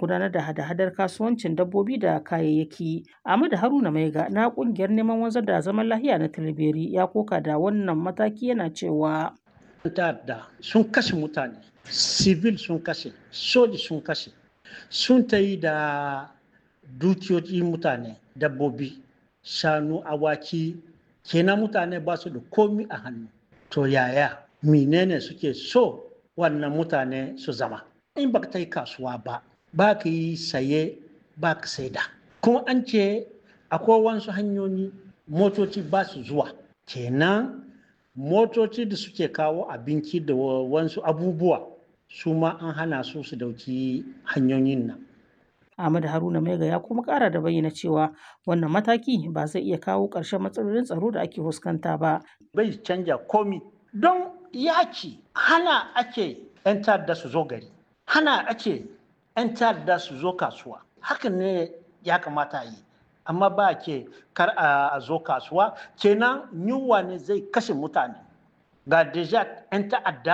gudanar da hada-hadar kasuwancin dabbobi da kayayyaki. Ahmadu Haruna Maiga na kungiyar neman wanzar da zaman lafiya na Tilberi ya koka da wannan mataki yana cewa ta'adda sun kashe mutane, civil sun kashe, soji sun kashe, sun ta yi da dukiyoyi mutane, dabbobi, shanu, awaki, kenan mutane ba su da komi a hannu. To yaya, menene suke so wannan mutane su zama? In ba ta yi kasuwa ba, ba ka yi saye ba ka saida. Kuma an ce akwai wasu hanyoyi motoci ba su zuwa. Kenan motoci da suke kawo abinci da wasu abubuwa su ma an hana su su dauki hanyoyin nan. Ahmadu Haruna Maiga ya kuma kara da bayyana cewa wannan mataki ba zai iya kawo ƙarshen matsalolin tsaro da ake fuskanta ba. Bai canja komi don yaki hana ake 'yan ta'adda su zo gari, hana ake 'yan ta'adda su zo kasuwa. Hakan ne ya kamata yi. Amma ba ke kar a zo kasuwa kenan yunwa ne zai kashe mutane. Ga deja 'yan ta'adda